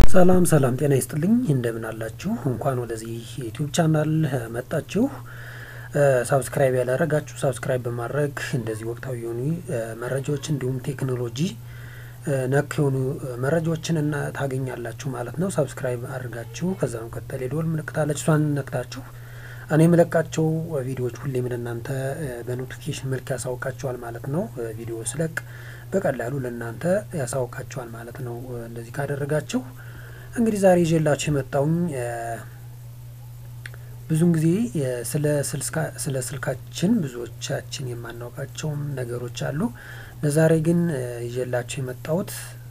ሰላም ሰላም ጤና ይስጥልኝ እንደምን አላችሁ? እንኳን ወደዚህ ዩቲዩብ ቻናል መጣችሁ። ሳብስክራይብ ያላረጋችሁ ሳብስክራይብ በማድረግ እንደዚህ ወቅታዊ የሆኑ መረጃዎች እንዲሁም ቴክኖሎጂ ነክ የሆኑ መረጃዎችን እና ታገኛላችሁ ማለት ነው። ሳብስክራይብ አድርጋችሁ ከዛ መቀጠል የደወል ምልክት አለች እሷን ነክታችሁ እኔ የምለቃቸው ቪዲዮዎች ሁሌም ለእናንተ በኖቲፊኬሽን መልክ ያሳውቃቸዋል ማለት ነው። ቪዲዮ ስለቅ በቀላሉ ለእናንተ ያሳውቃቸዋል ማለት ነው። እንደዚህ ካደረጋችሁ እንግዲህ ዛሬ ይዤላችሁ የመጣውኝ ብዙን ጊዜ ስለ ስልካችን ብዙዎቻችን የማናውቃቸውም ነገሮች አሉ። ለዛሬ ግን ይዤላችሁ የመጣሁት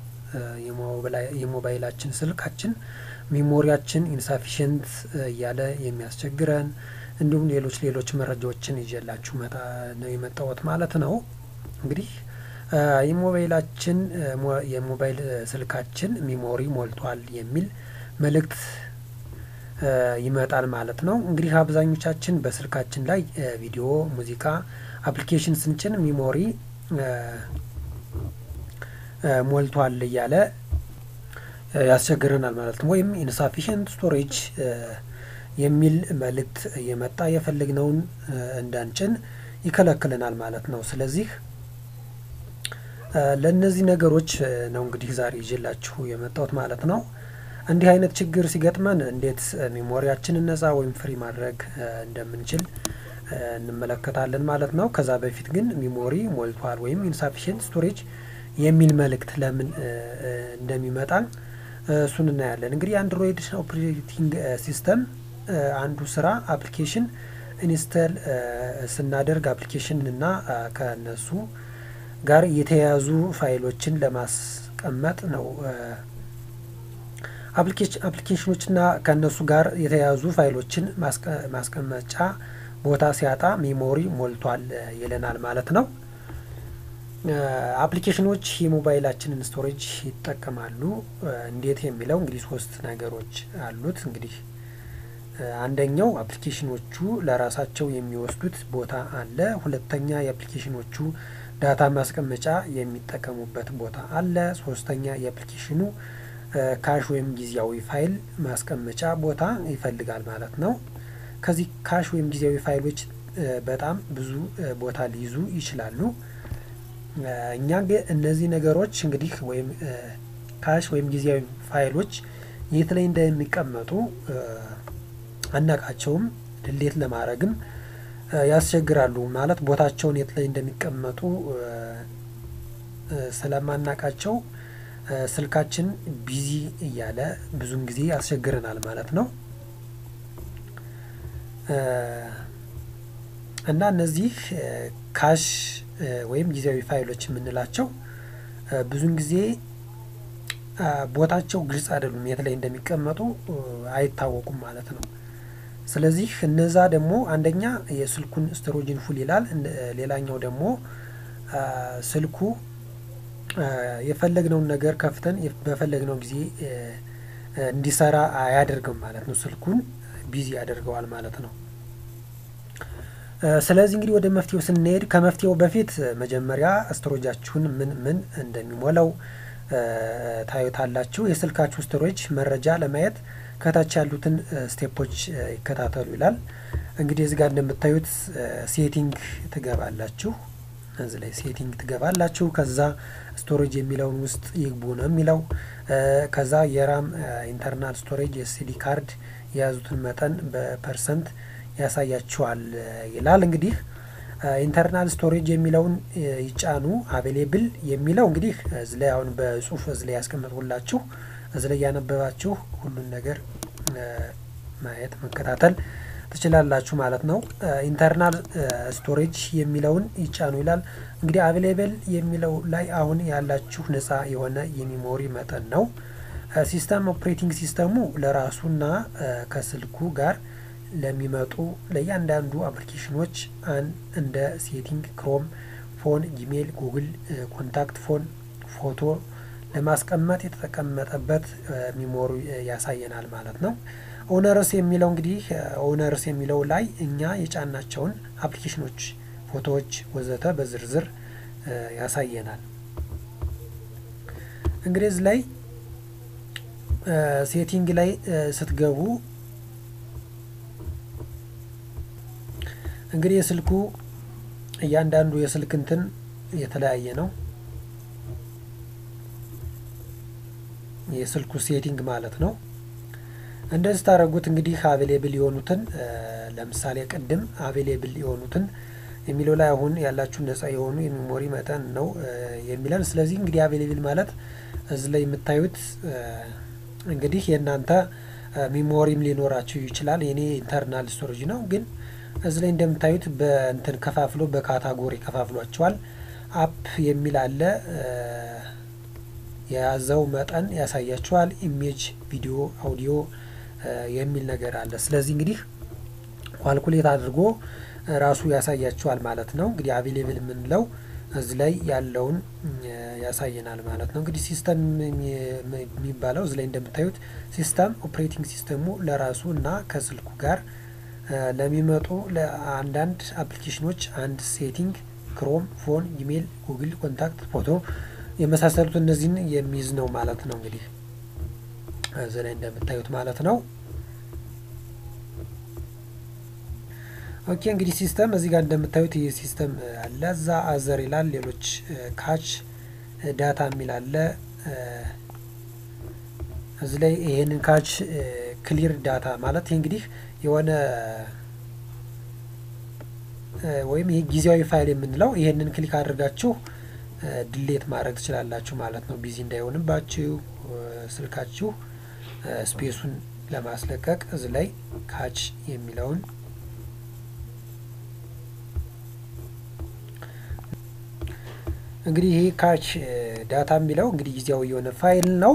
የሞባይላችን ስልካችን ሜሞሪያችን ኢንሳፊሽንት እያለ የሚያስቸግረን እንዲሁም ሌሎች ሌሎች መረጃዎችን ይዤላችሁ መጣ ነው የመጣሁት ማለት ነው። እንግዲህ የሞባይላችን የሞባይል ስልካችን ሚሞሪ ሞልቷል የሚል መልእክት ይመጣል ማለት ነው። እንግዲህ አብዛኞቻችን በስልካችን ላይ ቪዲዮ፣ ሙዚቃ፣ አፕሊኬሽን ስንጭን ሚሞሪ ሞልቷል እያለ ያስቸግረናል ማለት ነው። ወይም ኢንሳፊሽንት ስቶሬጅ የሚል መልእክት የመጣ የፈለግነውን እንዳንጭን ይከለክለናል ማለት ነው። ስለዚህ ለእነዚህ ነገሮች ነው እንግዲህ ዛሬ ይዤላችሁ የመጣሁት ማለት ነው። እንዲህ አይነት ችግር ሲገጥመን እንዴት ሜሞሪያችንን ነጻ ወይም ፍሪ ማድረግ እንደምንችል እንመለከታለን ማለት ነው። ከዛ በፊት ግን ሚሞሪ ሞልቷል ወይም ኢንሳፊሽንት ስቶሬጅ የሚል መልእክት ለምን እንደሚመጣ እሱን እናያለን። እንግዲህ አንድሮይድ ኦፕሬቲንግ ሲስተም አንዱ ስራ አፕሊኬሽን ኢንስተል ስናደርግ አፕሊኬሽን እና ከነሱ ጋር የተያያዙ ፋይሎችን ለማስቀመጥ ነው። አፕሊኬሽኖችና ከእነሱ ጋር የተያያዙ ፋይሎችን ማስቀመጫ ቦታ ሲያጣ ሜሞሪ ሞልቷል ይለናል ማለት ነው። አፕሊኬሽኖች የሞባይላችንን ስቶሬጅ ይጠቀማሉ። እንዴት የሚለው እንግዲህ ሶስት ነገሮች አሉት። እንግዲህ አንደኛው አፕሊኬሽኖቹ ለራሳቸው የሚወስዱት ቦታ አለ። ሁለተኛ የአፕሊኬሽኖቹ ዳታ ማስቀመጫ የሚጠቀሙበት ቦታ አለ። ሶስተኛ የአፕሊኬሽኑ ካሽ ወይም ጊዜያዊ ፋይል ማስቀመጫ ቦታ ይፈልጋል ማለት ነው። ከዚህ ካሽ ወይም ጊዜያዊ ፋይሎች በጣም ብዙ ቦታ ሊይዙ ይችላሉ። እኛ ግን እነዚህ ነገሮች እንግዲህ ወይም ካሽ ወይም ጊዜያዊ ፋይሎች የት ላይ እንደሚቀመጡ አናቃቸውም። ድሌት ለማድረግም ያስቸግራሉ። ማለት ቦታቸውን የት ላይ እንደሚቀመጡ ስለማናቃቸው ስልካችን ቢዚ እያለ ብዙን ጊዜ ያስቸግረናል ማለት ነው። እና እነዚህ ካሽ ወይም ጊዜያዊ ፋይሎች የምንላቸው ብዙን ጊዜ ቦታቸው ግልጽ አይደሉም፣ የት ላይ እንደሚቀመጡ አይታወቁም ማለት ነው። ስለዚህ እነዛ ደግሞ አንደኛ የስልኩን ስቶሬጅን ፉል ይላል። ሌላኛው ደግሞ ስልኩ የፈለግነውን ነገር ከፍተን በፈለግነው ጊዜ እንዲሰራ አያደርግም ማለት ነው። ስልኩን ቢዚ ያደርገዋል ማለት ነው። ስለዚህ እንግዲህ ወደ መፍትሄው ስንሄድ ከመፍትሄው በፊት መጀመሪያ ስቶሬጃችሁን ምን ምን እንደሚሞላው ታዩታላችሁ። የስልካችሁ ስቶሬጅ መረጃ ለማየት ከታች ያሉትን ስቴፖች ይከታተሉ ይላል። እንግዲህ እዚህ ጋር እንደምታዩት ሴቲንግ ትገባላችሁ። እዚህ ላይ ሴቲንግ ትገባላችሁ። ከዛ ስቶሬጅ የሚለውን ውስጥ ይግቡ ነው የሚለው። ከዛ የራም ኢንተርናል ስቶሬጅ የሲዲ ካርድ የያዙትን መጠን በፐርሰንት ያሳያችኋል ይላል። እንግዲህ ኢንተርናል ስቶሬጅ የሚለውን ይጫኑ። አቬሌብል የሚለው እንግዲህ እዚህ ላይ አሁን በጽሁፍ እዚህ ላይ ያስቀመጥኩላችሁ እዚህ ላይ ያነበባችሁ ሁሉን ነገር ማየት መከታተል ትችላላችሁ ማለት ነው። ኢንተርናል ስቶሬጅ የሚለውን ይጫኑ ይላል። እንግዲህ አቬሌብል የሚለው ላይ አሁን ያላችሁ ነጻ የሆነ የሚሞሪ መጠን ነው። ሲስተም ኦፕሬቲንግ ሲስተሙ ለራሱና ከስልኩ ጋር ለሚመጡ ለእያንዳንዱ አፕሊኬሽኖች አን እንደ ሴቲንግ፣ ክሮም፣ ፎን፣ ጂሜል፣ ጉግል፣ ኮንታክት፣ ፎን፣ ፎቶ ለማስቀመጥ የተቀመጠበት ሚሞሪ ያሳየናል ማለት ነው። ኦነርስ የሚለው እንግዲህ ኦነርስ የሚለው ላይ እኛ የጫናቸውን አፕሊኬሽኖች፣ ፎቶዎች ወዘተ በዝርዝር ያሳየናል። እንግዲህ እዚህ ላይ ሴቲንግ ላይ ስትገቡ እንግዲህ የስልኩ እያንዳንዱ የስልክ እንትን የተለያየ ነው። የስልኩ ሴቲንግ ማለት ነው። እንደዚህ ታደረጉት እንግዲህ አቬሌብል የሆኑትን ለምሳሌ ቅድም አቬሌብል የሆኑትን የሚለው ላይ አሁን ያላችሁ ነጻ የሆኑ የሚሞሪ መጠን ነው የሚለን። ስለዚህ እንግዲህ አቬሌብል ማለት እዚህ ላይ የምታዩት እንግዲህ የእናንተ ሚሞሪም ሊኖራችሁ ይችላል። የኔ ኢንተርናል ስቶሬጅ ነው፣ ግን እዚህ ላይ እንደምታዩት በእንትን ከፋፍሎ በካታጎሪ ከፋፍሏቸዋል። አፕ የሚል አለ የያዘው መጠን ያሳያችኋል። ኢሜጅ፣ ቪዲዮ፣ አውዲዮ የሚል ነገር አለ። ስለዚህ እንግዲህ ኳልኩሌት አድርጎ ራሱ ያሳያችኋል ማለት ነው። እንግዲህ አቬሌብል የምንለው እዚህ ላይ ያለውን ያሳየናል ማለት ነው። እንግዲህ ሲስተም የሚባለው እዚህ ላይ እንደምታዩት ሲስተም ኦፕሬቲንግ ሲስተሙ ለራሱ እና ከስልኩ ጋር ለሚመጡ ለአንዳንድ አፕሊኬሽኖች አንድ ሴቲንግ ክሮም፣ ፎን፣ ኢሜይል፣ ጉግል፣ ኮንታክት፣ ፎቶ የመሳሰሉት እነዚህን የሚይዝ ነው ማለት ነው። እንግዲህ እዚህ ላይ እንደምታዩት ማለት ነው። ኦኬ እንግዲህ ሲስተም እዚህ ጋር እንደምታዩት ይህ ሲስተም አለ። እዛ አዘር ይላል። ሌሎች ካች ዳታ የሚል አለ። እዚህ ላይ ይሄንን ካች ክሊር ዳታ ማለት ይህ እንግዲህ የሆነ ወይም ይሄ ጊዜያዊ ፋይል የምንለው ይሄንን ክሊክ አድርጋችሁ ድሌት ማድረግ ትችላላችሁ ማለት ነው። ቢዚ እንዳይሆንባችሁ ስልካችሁ ስፔሱን ለማስለቀቅ እዚህ ላይ ካች የሚለውን እንግዲህ ይሄ ካች ዳታ የሚለው እንግዲህ ጊዜያዊ የሆነ ፋይል ነው።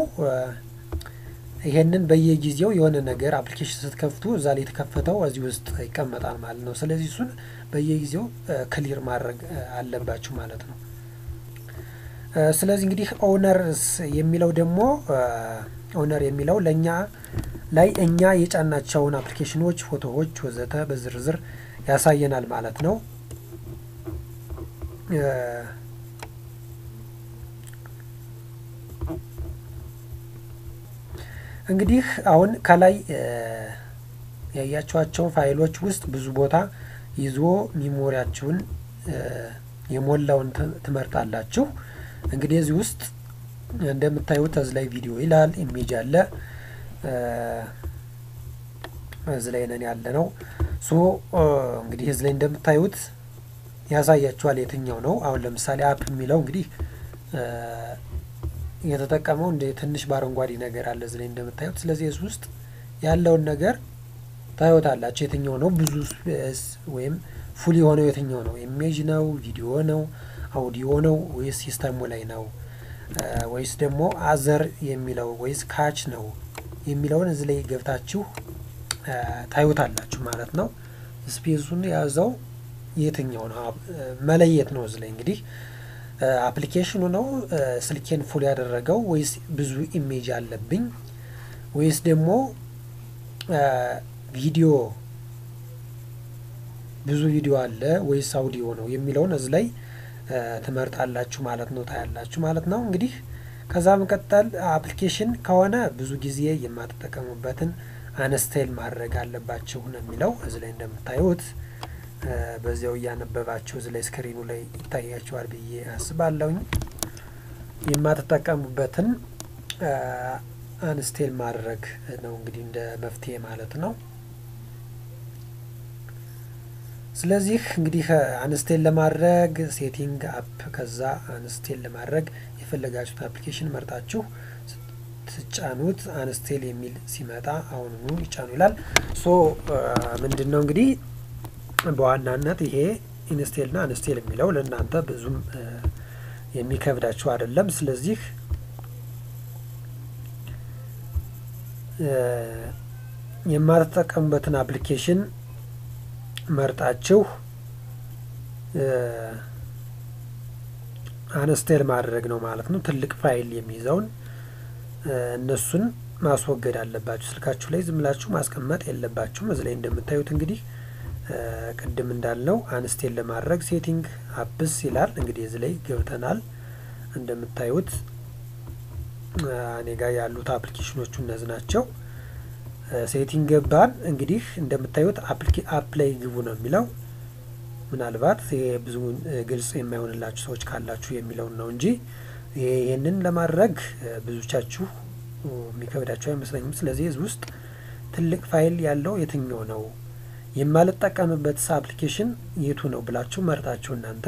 ይሄንን በየጊዜው የሆነ ነገር አፕሊኬሽን ስትከፍቱ እዛ ላይ የተከፈተው እዚህ ውስጥ ይቀመጣል ማለት ነው። ስለዚህ እሱን በየጊዜው ክሊር ማድረግ አለባችሁ ማለት ነው። ስለዚህ እንግዲህ ኦነርስ የሚለው ደግሞ ኦነር የሚለው ለእኛ ላይ እኛ የጫናቸውን አፕሊኬሽኖች፣ ፎቶዎች ወዘተ በዝርዝር ያሳየናል ማለት ነው። እንግዲህ አሁን ከላይ ያያችኋቸው ፋይሎች ውስጥ ብዙ ቦታ ይዞ ሚሞሪያችሁን የሞላውን ትመርጣላችሁ። እንግዲህ እዚህ ውስጥ እንደምታዩት እዚህ ላይ ቪዲዮ ይላል፣ ኢሜጅ አለ፣ እዚህ ላይ ነን ያለ ነው። ሶ እንግዲህ እዚህ ላይ እንደምታዩት ያሳያችኋል የትኛው ነው። አሁን ለምሳሌ አፕ የሚለው እንግዲህ የተጠቀመው እንደ ትንሽ በአረንጓዴ ነገር አለ እዚህ ላይ እንደምታዩት። ስለዚህ እዚህ ውስጥ ያለውን ነገር ታዩታላችሁ። የትኛው ነው ብዙ ወይም ፉል የሆነው የትኛው ነው? ኢሜጅ ነው? ቪዲዮ ነው? አውዲዮ ነው? ወይስ ሲስተሙ ላይ ነው? ወይስ ደግሞ አዘር የሚለው ወይስ ካች ነው የሚለውን እዚህ ላይ ገብታችሁ ታዩታላችሁ ማለት ነው። ስፔሱን የያዘው የትኛው ነው መለየት ነው። እዚህ ላይ እንግዲህ አፕሊኬሽኑ ነው ስልኬን ፉል ያደረገው ወይስ ብዙ ኢሜጅ አለብኝ ወይስ ደግሞ ቪዲዮ ብዙ ቪዲዮ አለ ወይስ አውዲዮ ነው የሚለውን እዚህ ላይ ትመርጣላችሁ ማለት ነው፣ ታያላችሁ ማለት ነው። እንግዲህ ከዛ መቀጠል አፕሊኬሽን ከሆነ ብዙ ጊዜ የማትጠቀሙበትን አነስቴል ማድረግ አለባችሁ ነው የሚለው እዚህ ላይ እንደምታዩት በዚያው እያነበባችሁ እዚህ ላይ ስክሪኑ ላይ ይታያችኋል ብዬ አስባለሁኝ። የማትጠቀሙበትን አንስቴል ማድረግ ነው እንግዲህ እንደ መፍትሄ ማለት ነው። ስለዚህ እንግዲህ አንስቴል ለማድረግ ሴቲንግ አፕ፣ ከዛ አንስቴል ለማድረግ የፈለጋችሁት አፕሊኬሽን መርጣችሁ ስትጫኑት አንስቴል የሚል ሲመጣ አሁኑኑ ይጫኑ ይላል። ሶ ምንድን ነው እንግዲህ በዋናነት ይሄ ኢንስቴል ና አንስቴል የሚለው ለእናንተ ብዙም የሚከብዳችሁ አይደለም። ስለዚህ የማትጠቀሙበትን አፕሊኬሽን መርጣችሁ አንስቴል ማድረግ ነው ማለት ነው። ትልቅ ፋይል የሚይዘውን እነሱን ማስወገድ አለባችሁ። ስልካችሁ ላይ ዝም ብላችሁ ማስቀመጥ የለባችሁም። እዚህ ላይ እንደምታዩት እንግዲህ ቅድም እንዳልነው አንስቴል ለማድረግ ሴቲንግ አፕስ ይላል። እንግዲህ እዚህ ላይ ገብተናል። እንደምታዩት እኔ ጋር ያሉት አፕሊኬሽኖቹ እነዚህ ናቸው። ሴቲንግ ገባን። እንግዲህ እንደምታዩት አፕ ላይ ግቡ ነው የሚለው። ምናልባት ይሄ ብዙ ግልጽ የማይሆንላችሁ ሰዎች ካላችሁ የሚለውን ነው እንጂ ይህንን ለማድረግ ብዙቻችሁ የሚከብዳቸው አይመስለኝም። ስለዚህ እዚህ ውስጥ ትልቅ ፋይል ያለው የትኛው ነው የማልጠቀምበት አፕሊኬሽን የቱ ነው ብላችሁ መርጣችሁ እናንተ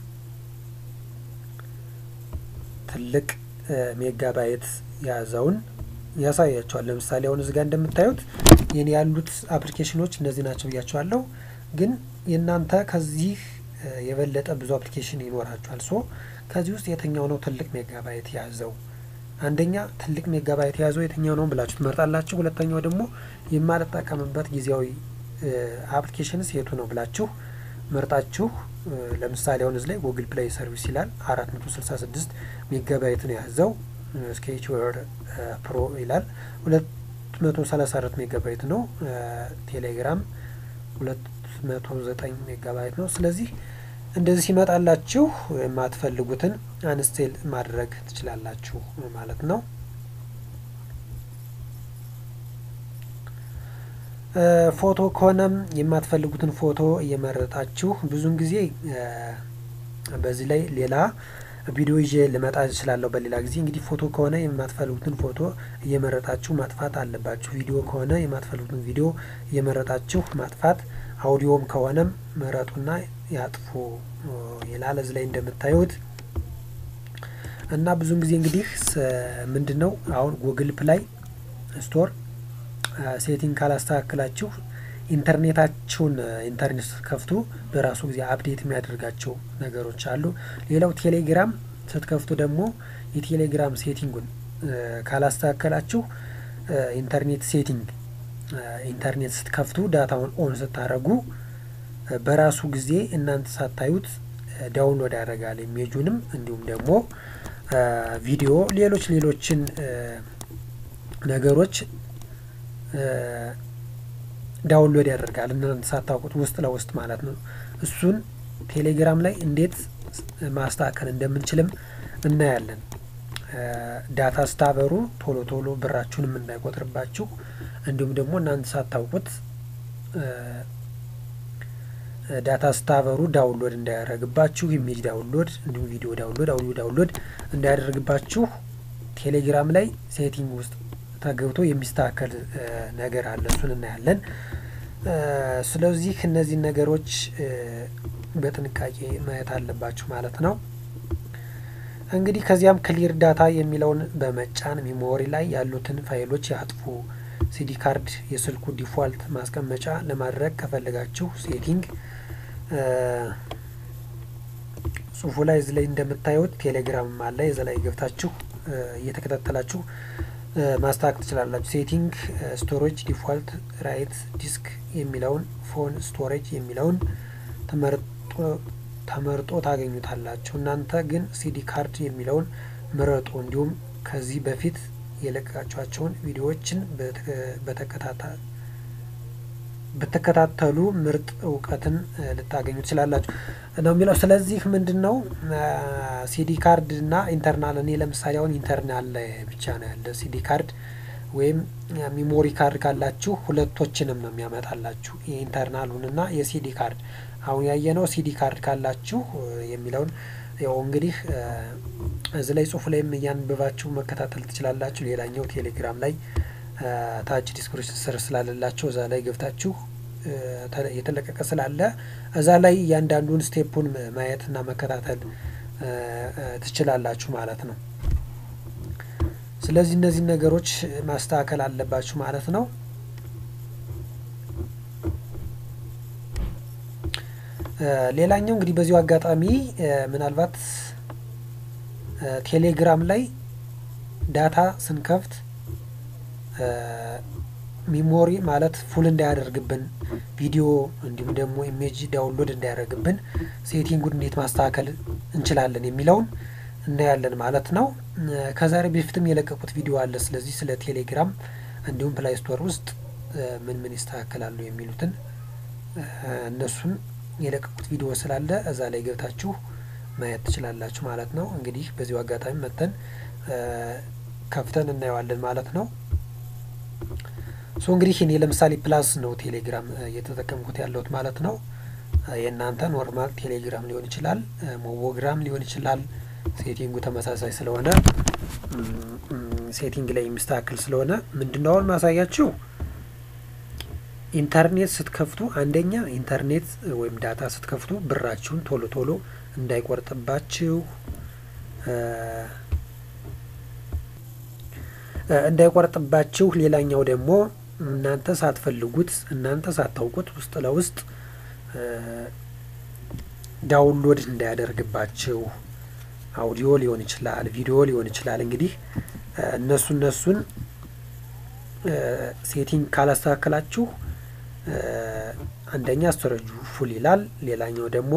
ትልቅ ሜጋባይት የያዘውን ያሳያቸዋል። ለምሳሌ አሁን እዚህ ጋር እንደምታዩት የኔ ያሉት አፕሊኬሽኖች እነዚህ ናቸው ብያቸዋለሁ። ግን የእናንተ ከዚህ የበለጠ ብዙ አፕሊኬሽን ይኖራቸዋል። ሶ ከዚህ ውስጥ የትኛው ነው ትልቅ ሜጋባይት የያዘው? አንደኛ ትልቅ ሜጋባይት የያዘው የትኛው ነው ብላችሁ ትመርጣላችሁ። ሁለተኛው ደግሞ የማልጠቀምበት ጊዜያዊ አፕሊኬሽንስ የቱ ነው ብላችሁ መርጣችሁ ለምሳሌ አሁን እዚህ ላይ ጉግል ፕሌይ ሰርቪስ ይላል አራት መቶ ስልሳ ስድስት ሜጋባይት ነው የያዘው። ስኬችዌር ፕሮ ይላል ሁለት መቶ ሰላሳ አራት ሜጋባይት ነው። ቴሌግራም ሁለት መቶ ዘጠኝ ሜጋባይት ነው። ስለዚህ እንደዚህ ሲመጣላችሁ የማትፈልጉትን አንስቴል ማድረግ ትችላላችሁ ማለት ነው። ፎቶ ከሆነም የማትፈልጉትን ፎቶ እየመረጣችሁ ብዙን ጊዜ በዚህ ላይ ሌላ ቪዲዮ ይዤ ልመጣ እችላለሁ በሌላ ጊዜ። እንግዲህ ፎቶ ከሆነ የማትፈልጉትን ፎቶ እየመረጣችሁ ማጥፋት አለባችሁ። ቪዲዮ ከሆነ የማትፈልጉትን ቪዲዮ እየመረጣችሁ ማጥፋት፣ አውዲዮም ከሆነም መረጡና ያጥፉ ይላል እዚህ ላይ እንደምታዩት እና ብዙን ጊዜ እንግዲህ ምንድን ነው አሁን ጉግል ፕላይ ስቶር ሴቲንግ ካላስተካክላችሁ ኢንተርኔታችሁን ኢንተርኔት ስትከፍቱ በራሱ ጊዜ አፕዴት የሚያደርጋቸው ነገሮች አሉ። ሌላው ቴሌግራም ስትከፍቱ ደግሞ የቴሌግራም ሴቲንጉን ካላስተካከላችሁ ኢንተርኔት ሴቲንግ ኢንተርኔት ስትከፍቱ ዳታውን ኦን ስታደረጉ በራሱ ጊዜ እናንተ ሳታዩት ዳውንሎድ ያደርጋል ኢሜጁንም እንዲሁም ደግሞ ቪዲዮ ሌሎች ሌሎችን ነገሮች ዳውንሎድ ያደርጋል እናንተ ሳታውቁት ውስጥ ለውስጥ ማለት ነው። እሱን ቴሌግራም ላይ እንዴት ማስተካከል እንደምንችልም እናያለን። ዳታ ስታበሩ ቶሎ ቶሎ ብራችሁንም እንዳይቆጥርባችሁ እንዲሁም ደግሞ እናንተ ሳታውቁት ዳታ ስታበሩ ዳውንሎድ እንዳያደርግባችሁ ኢሜጅ ዳውንሎድ እንዲሁም ቪዲዮ ዳውንሎድ አውዲዮ ዳውንሎድ እንዳያደርግባችሁ ቴሌግራም ላይ ሴቲንግ ውስጥ ተገብቶ የሚስተካከል ነገር አለ። እሱን እናያለን። ስለዚህ እነዚህን ነገሮች በጥንቃቄ ማየት አለባችሁ ማለት ነው። እንግዲህ ከዚያም ክሊር ዳታ የሚለውን በመጫን ሚሞሪ ላይ ያሉትን ፋይሎች ያጥፉ። ሲዲ ካርድ የስልኩ ዲፎልት ማስቀመጫ ለማድረግ ከፈለጋችሁ ሴቲንግ ጽሁፉ ላይ እዚ ላይ እንደምታዩት ቴሌግራም አለ። እዚ ላይ ገብታችሁ እየተከታተላችሁ ማስተካከል ትችላላችሁ። ሴቲንግ ስቶሬጅ ዲፎልት ራይት ዲስክ የሚለውን ፎን ስቶሬጅ የሚለውን ተመርጦ ታገኙታላችሁ። እናንተ ግን ሲዲ ካርድ የሚለውን ምረጡ። እንዲሁም ከዚህ በፊት የለቀቃችኋቸውን ቪዲዮዎችን ብትከታተሉ ምርጥ እውቀትን ልታገኙ ትችላላችሁ ነው የሚለው። ስለዚህ ምንድን ነው ሲዲ ካርድ እና ኢንተርናል፣ እኔ ለምሳሌ አሁን ኢንተርናል ላይ ብቻ ነው ያለ ሲዲ ካርድ ወይም ሚሞሪ ካርድ ካላችሁ ሁለቶችንም ነው የሚያመጣላችሁ የኢንተርናሉን እና የሲዲ ካርድ። አሁን ያየነው ሲዲ ካርድ ካላችሁ የሚለውን ያው እንግዲህ እዚህ ላይ ጽሁፍ ላይም እያንብባችሁ መከታተል ትችላላችሁ። ሌላኛው ቴሌግራም ላይ ታች ዲስክሪፕሽን ስር ስላለላቸው እዛ ላይ ገብታችሁ የተለቀቀ ስላለ እዛ ላይ እያንዳንዱን ስቴፑን ማየትና መከታተል ትችላላችሁ ማለት ነው። ስለዚህ እነዚህ ነገሮች ማስተካከል አለባችሁ ማለት ነው። ሌላኛው እንግዲህ በዚሁ አጋጣሚ ምናልባት ቴሌግራም ላይ ዳታ ስንከፍት ሚሞሪ ማለት ፉል እንዳያደርግብን ቪዲዮ እንዲሁም ደግሞ ኢሜጅ ዳውንሎድ እንዳያደርግብን ሴቲንጉን እንዴት ማስተካከል እንችላለን የሚለውን እናያለን ማለት ነው። ከዛሬ በፊትም የለቀቁት ቪዲዮ አለ። ስለዚህ ስለ ቴሌግራም እንዲሁም ፕላይ ስቶር ውስጥ ምን ምን ይስተካከላሉ የሚሉትን እነሱን የለቀቁት ቪዲዮ ስላለ እዛ ላይ ገብታችሁ ማየት ትችላላችሁ ማለት ነው። እንግዲህ በዚሁ አጋጣሚ መጥተን ከፍተን እናየዋለን ማለት ነው። ሶ እንግዲህ እኔ ለምሳሌ ፕላስ ነው ቴሌግራም እየተጠቀምኩት ያለሁት ማለት ነው። የእናንተ ኖርማል ቴሌግራም ሊሆን ይችላል፣ ሞቦግራም ሊሆን ይችላል። ሴቲንጉ ተመሳሳይ ስለሆነ ሴቲንግ ላይ የሚስተካከል ስለሆነ ምንድነው አሁን ማሳያችሁ ኢንተርኔት ስትከፍቱ አንደኛ ኢንተርኔት ወይም ዳታ ስትከፍቱ ብራችሁን ቶሎ ቶሎ እንዳይቆርጥባችሁ እንዳይቆርጥባችሁ ሌላኛው ደግሞ እናንተ ሳትፈልጉት እናንተ ሳታውቁት ውስጥ ለውስጥ ዳውንሎድ እንዳያደርግባችሁ አውዲዮ ሊሆን ይችላል፣ ቪዲዮ ሊሆን ይችላል። እንግዲህ እነሱ እነሱን ሴቲንግ ካላስተካከላችሁ አንደኛ ስቶሬጁ ፉል ይላል፣ ሌላኛው ደግሞ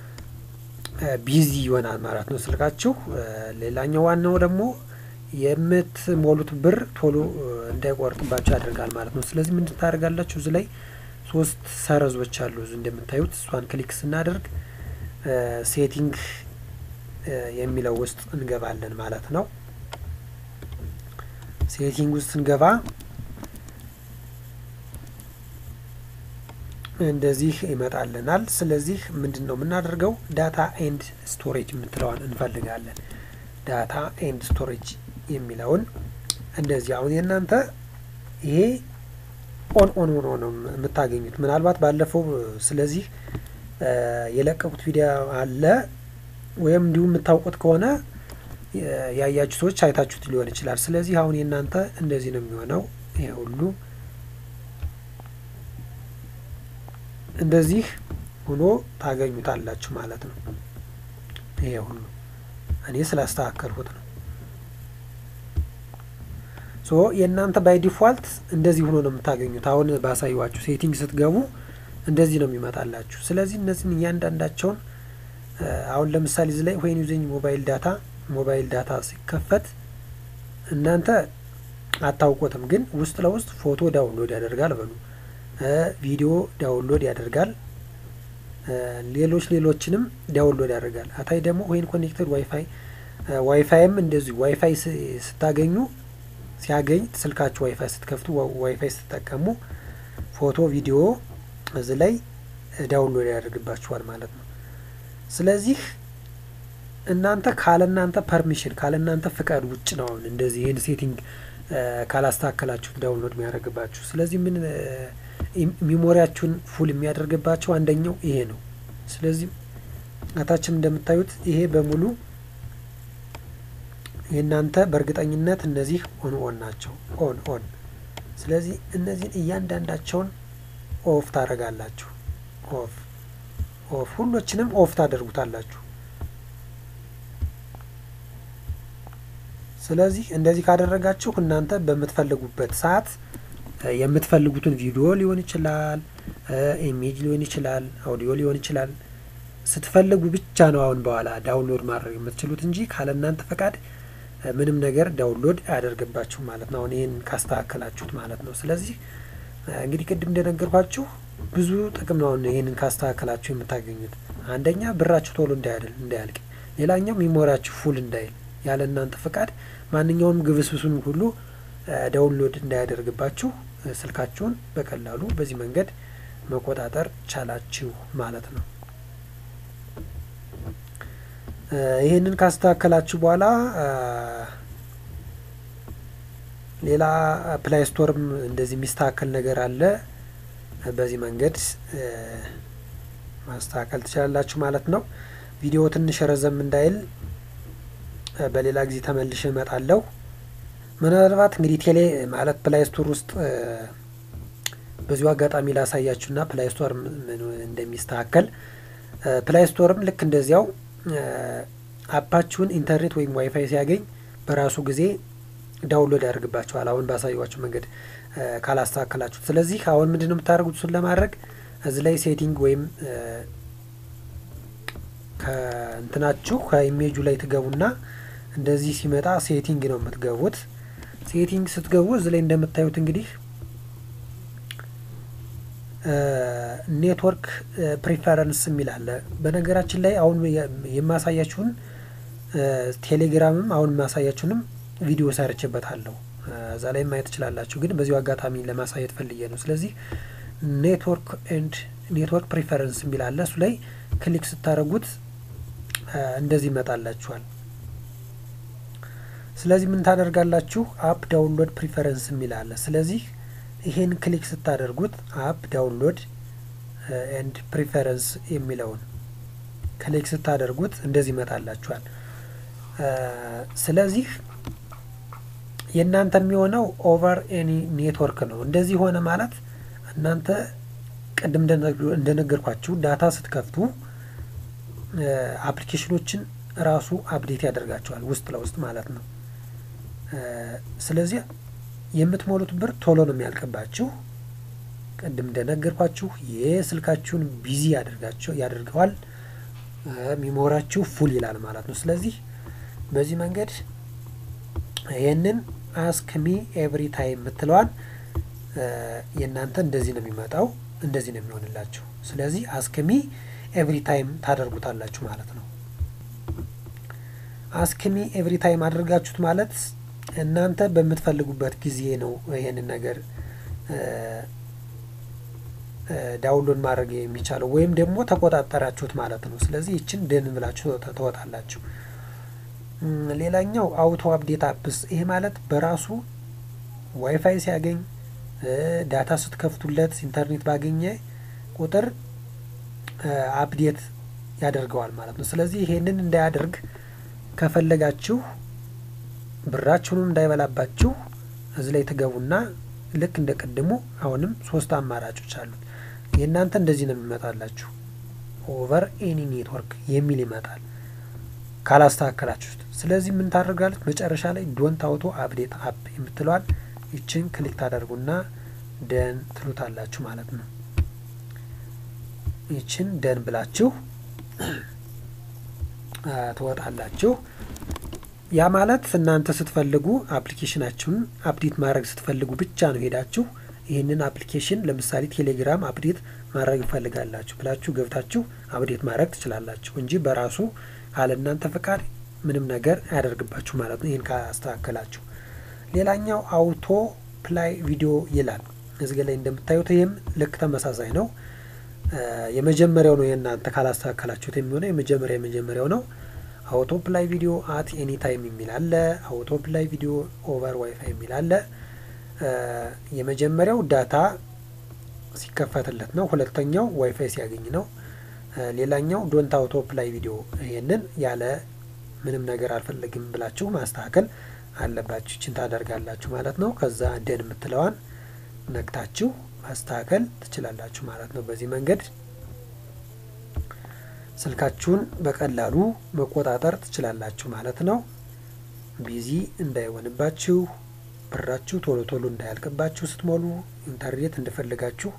ቢዚ ይሆናል ማለት ነው ስልካችሁ። ሌላኛው ዋናው ደግሞ የምትሞሉት ብር ቶሎ እንዳይቆርጥባቸው ያደርጋል ማለት ነው። ስለዚህ ምንድን ታደርጋላችሁ? እዚህ ላይ ሶስት ሰረዞች አሉ እዚህ እንደምታዩት። እሷን ክሊክ ስናደርግ ሴቲንግ የሚለው ውስጥ እንገባለን ማለት ነው። ሴቲንግ ውስጥ ስንገባ እንደዚህ ይመጣልናል። ስለዚህ ምንድን ነው የምናደርገው? ዳታ ኤንድ ስቶሬጅ የምትለዋን እንፈልጋለን። ዳታ ኤንድ ስቶሬጅ የሚለውን እንደዚህ አሁን የእናንተ ይሄ ኦን ኦን ሆኖ ነው የምታገኙት። ምናልባት ባለፈው ስለዚህ የለቀቁት ቪዲዮ አለ ወይም እንዲሁ የምታውቁት ከሆነ ያያችሁ ሰዎች አይታችሁት ሊሆን ይችላል። ስለዚህ አሁን የእናንተ እንደዚህ ነው የሚሆነው። ይሄ ሁሉ እንደዚህ ሆኖ ታገኙታላችሁ ማለት ነው። ይሄ ሁሉ እኔ ስላስተካከልሁት ነው። ሶ የእናንተ ባይ ዲፋልት እንደዚህ ሆኖ ነው የምታገኙት። አሁን ባሳየዋችሁ ሴቲንግ ስትገቡ እንደዚህ ነው የሚመጣላችሁ። ስለዚህ እነዚህን እያንዳንዳቸውን አሁን ለምሳሌ እዚህ ላይ ወይን ዩዚንግ ሞባይል ዳታ ሞባይል ዳታ ሲከፈት እናንተ አታውቁትም፣ ግን ውስጥ ለውስጥ ፎቶ ዳውንሎድ ያደርጋል በሉ ቪዲዮ ዳውንሎድ ያደርጋል፣ ሌሎች ሌሎችንም ዳውንሎድ ያደርጋል። አታይ ደግሞ ወይን ኮኔክተድ ዋይፋይ ዋይፋይም እንደዚሁ ዋይፋይ ስታገኙ ሲያገኝ ስልካችሁ ዋይፋይ ስትከፍቱ ዋይፋይ ስትጠቀሙ ፎቶ ቪዲዮ እዚህ ላይ ዳውንሎድ ያደርግባችኋል ማለት ነው። ስለዚህ እናንተ ካለ እናንተ ፐርሚሽን ካለ እናንተ ፍቃድ ውጭ ነው አሁን እንደዚህ ይህን ሴቲንግ ካላስተካከላችሁ ዳውንሎድ የሚያደርግባችሁ። ስለዚህ ምን ሚሞሪያችሁን ፉል የሚያደርግባቸው አንደኛው ይሄ ነው። ስለዚህ አታችም እንደምታዩት ይሄ በሙሉ የእናንተ በእርግጠኝነት እነዚህ ኦን ኦን ናቸው። ኦን ኦን። ስለዚህ እነዚህን እያንዳንዳቸውን ኦፍ ታደርጋላችሁ። ኦፍ ኦፍ፣ ሁሎችንም ኦፍ ታደርጉታላችሁ። ስለዚህ እንደዚህ ካደረጋችሁ እናንተ በምትፈልጉበት ሰዓት የምትፈልጉትን ቪዲዮ ሊሆን ይችላል፣ ኢሜጅ ሊሆን ይችላል፣ አውዲዮ ሊሆን ይችላል ስትፈልጉ ብቻ ነው አሁን በኋላ ዳውንሎድ ማድረግ የምትችሉት እንጂ ካለ እናንተ ፈቃድ ምንም ነገር ዳውንሎድ አያደርግባችሁ ማለት ነው። አሁን ይህን ካስተካከላችሁት ማለት ነው። ስለዚህ እንግዲህ ቅድም እንደነገርኳችሁ ብዙ ጥቅም ነው ይህንን ካስተካከላችሁ የምታገኙት። አንደኛ ብራችሁ ቶሎ እንዳያልቅ፣ ሌላኛው ሚሞሪያችሁ ፉል እንዳይል ያለ እናንተ ፈቃድ ማንኛውም ግብስብሱን ሁሉ ዳውንሎድ እንዳያደርግባችሁ ስልካችሁን በቀላሉ በዚህ መንገድ መቆጣጠር ቻላችሁ ማለት ነው። ይህንን ካስተካከላችሁ በኋላ ሌላ ፕላይ ስቶርም እንደዚህ የሚስተካከል ነገር አለ። በዚህ መንገድ ማስተካከል ትችላላችሁ ማለት ነው። ቪዲዮ ትንሽ ረዘም እንዳይል በሌላ ጊዜ ተመልሼ እመጣለሁ። ምናልባት እንግዲህ ቴሌ ማለት ፕላይ ስቶር ውስጥ በዚሁ አጋጣሚ ላሳያችሁና ፕላይ ስቶር እንደሚስተካከል ፕላይ ስቶርም ልክ እንደዚያው አፓችሁን ኢንተርኔት ወይም ዋይፋይ ሲያገኝ በራሱ ጊዜ ዳውንሎድ ያደርግባችኋል። አሁን ባሳየኋችሁ መንገድ ካላስተካከላችሁት። ስለዚህ አሁን ምንድን ነው የምታደርጉት? እሱን ለማድረግ እዚህ ላይ ሴቲንግ ወይም ከእንትናችሁ ከኢሜጁ ላይ ትገቡና እንደዚህ ሲመጣ ሴቲንግ ነው የምትገቡት። ሴቲንግ ስትገቡ እዚህ ላይ እንደምታዩት እንግዲህ ኔትወርክ ፕሪፈረንስ የሚል አለ። በነገራችን ላይ አሁን የማሳያችሁን ቴሌግራምም አሁን የማሳያችሁንም ቪዲዮ ሰርችበታለሁ እዛ ላይ ማየት ትችላላችሁ። ግን በዚሁ አጋጣሚ ለማሳየት ፈልጌ ነው። ስለዚህ ኔትወርክ ኤንድ ኔትወርክ ፕሪፈረንስ የሚል አለ። እሱ ላይ ክሊክ ስታደርጉት እንደዚህ ይመጣላችኋል። ስለዚህ ምን ታደርጋላችሁ? አፕ ዳውንሎድ ፕሪፈረንስ የሚል አለ። ስለዚህ ይሄን ክሊክ ስታደርጉት አፕ ዳውንሎድ ኤንድ ፕሪፈረንስ የሚለውን ክሊክ ስታደርጉት እንደዚህ ይመጣላችኋል። ስለዚህ የእናንተ የሚሆነው ኦቨር ኤኒ ኔትወርክ ነው። እንደዚህ ሆነ ማለት እናንተ ቅድም እንደነገርኳችሁ ዳታ ስትከፍቱ አፕሊኬሽኖችን ራሱ አፕዴት ያደርጋቸዋል ውስጥ ለውስጥ ማለት ነው። ስለዚህ የምትሞሉት ብር ቶሎ ነው የሚያልቅባችሁ። ቅድም እንደነገርኳችሁ የስልካችሁን ቢዚ ያደርጋቸው ያደርገዋል። ሚሞራችሁ ፉል ይላል ማለት ነው። ስለዚህ በዚህ መንገድ ይህንን አስክሚ ኤቭሪ ታይም የምትለዋን የእናንተ እንደዚህ ነው የሚመጣው፣ እንደዚህ ነው የሚሆንላችሁ። ስለዚህ አስክሚ ኤቭሪ ታይም ታደርጉታላችሁ ማለት ነው። አስክሚ ኤቭሪ ታይም አድርጋችሁት ማለት እናንተ በምትፈልጉበት ጊዜ ነው ይሄንን ነገር ዳውንሎድ ማድረግ የሚቻለው ወይም ደግሞ ተቆጣጠራችሁት ማለት ነው። ስለዚህ ይችን ደን ብላችሁ ትወጣላችሁ። ሌላኛው አውቶ አፕዴት አፕስ፣ ይሄ ማለት በራሱ ዋይፋይ ሲያገኝ ዳታ ስትከፍቱለት ኢንተርኔት ባገኘ ቁጥር አፕዴት ያደርገዋል ማለት ነው። ስለዚህ ይሄንን እንዳያደርግ ከፈለጋችሁ ብራችሁንም እንዳይበላባችሁ እዚህ ላይ ትገቡና ልክ እንደ ቅድሙ አሁንም ሶስት አማራጮች አሉት። የእናንተ እንደዚህ ነው የሚመጣላችሁ። ኦቨር ኤኒ ኔትወርክ የሚል ይመጣል ካላስተካከላችሁት። ስለዚህ ምን ታደርጋለች? መጨረሻ ላይ ዶንት አውቶ አፕዴት አፕ የምትለዋል ይችን ክሊክ ታደርጉና ደን ትሉታላችሁ ማለት ነው። ይችን ደን ብላችሁ ትወጣላችሁ። ያ ማለት እናንተ ስትፈልጉ አፕሊኬሽናችሁን አፕዴት ማድረግ ስትፈልጉ ብቻ ነው ሄዳችሁ ይህንን አፕሊኬሽን ለምሳሌ ቴሌግራም አፕዴት ማድረግ ይፈልጋላችሁ ብላችሁ ገብታችሁ አፕዴት ማድረግ ትችላላችሁ እንጂ በራሱ ካለ እናንተ ፈቃድ ምንም ነገር አያደርግባችሁ ማለት ነው። ይህን ካስተካከላችሁ። ሌላኛው አውቶ ፕላይ ቪዲዮ ይላል እዚህ ላይ እንደምታዩት፣ ይህም ልክ ተመሳሳይ ነው። የመጀመሪያው ነው የእናንተ ካላስተካከላችሁት የሚሆነው የመጀመሪያ የመጀመሪያው ነው። አውቶ ፕላይ ቪዲዮ አት ኤኒ ታይም የሚል አለ። አውቶ ፕላይ ቪዲዮ ኦቨር ዋይፋይ የሚል አለ። የመጀመሪያው ዳታ ሲከፈትለት ነው። ሁለተኛው ዋይፋይ ሲያገኝ ነው። ሌላኛው ዶንት አውቶ ፕላይ ቪዲዮ ይሄንን ያለ ምንም ነገር አልፈልግም ብላችሁ ማስተካከል አለባችሁ። ይችን ታደርጋላችሁ ማለት ነው። ከዛ ደን የምትለዋን ነክታችሁ ማስተካከል ትችላላችሁ ማለት ነው። በዚህ መንገድ ስልካችሁን በቀላሉ መቆጣጠር ትችላላችሁ ማለት ነው። ቢዚ እንዳይሆንባችሁ፣ ብራችሁ ቶሎ ቶሎ እንዳያልቅባችሁ ስትሞሉ ኢንተርኔት እንደፈለጋችሁ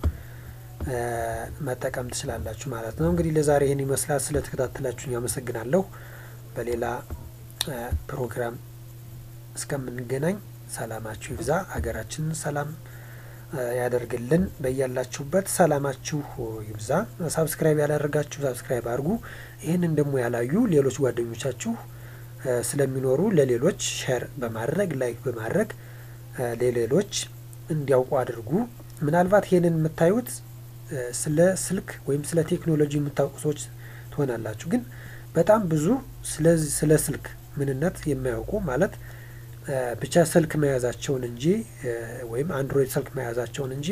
መጠቀም ትችላላችሁ ማለት ነው። እንግዲህ ለዛሬ ይህን ይመስላል። ስለተከታተላችሁኝ አመሰግናለሁ። በሌላ ፕሮግራም እስከምንገናኝ ሰላማችሁ ይብዛ፣ ሀገራችንን ሰላም ያደርግልን። በያላችሁበት ሰላማችሁ ይብዛ። ሳብስክራይብ ያላደረጋችሁ ሳብስክራይብ አድርጉ። ይህንን ደግሞ ያላዩ ሌሎች ጓደኞቻችሁ ስለሚኖሩ ለሌሎች ሼር በማድረግ ላይክ በማድረግ ለሌሎች እንዲያውቁ አድርጉ። ምናልባት ይህንን የምታዩት ስለ ስልክ ወይም ስለ ቴክኖሎጂ የምታውቁ ሰዎች ትሆናላችሁ። ግን በጣም ብዙ ስለ ስልክ ምንነት የማያውቁ ማለት ብቻ ስልክ መያዛቸውን እንጂ ወይም አንድሮይድ ስልክ መያዛቸውን እንጂ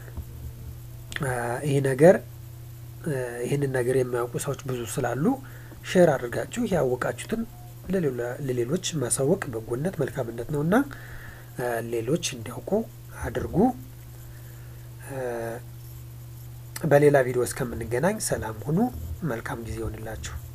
ይህ ነገር ይህንን ነገር የማያውቁ ሰዎች ብዙ ስላሉ ሼር አድርጋችሁ ያወቃችሁትን ለሌሎች ማሳወቅ በጎነት መልካምነት ነው እና ሌሎች እንዲያውቁ አድርጉ። በሌላ ቪዲዮ እስከምንገናኝ ሰላም ሁኑ። መልካም ጊዜ ይሆንላችሁ።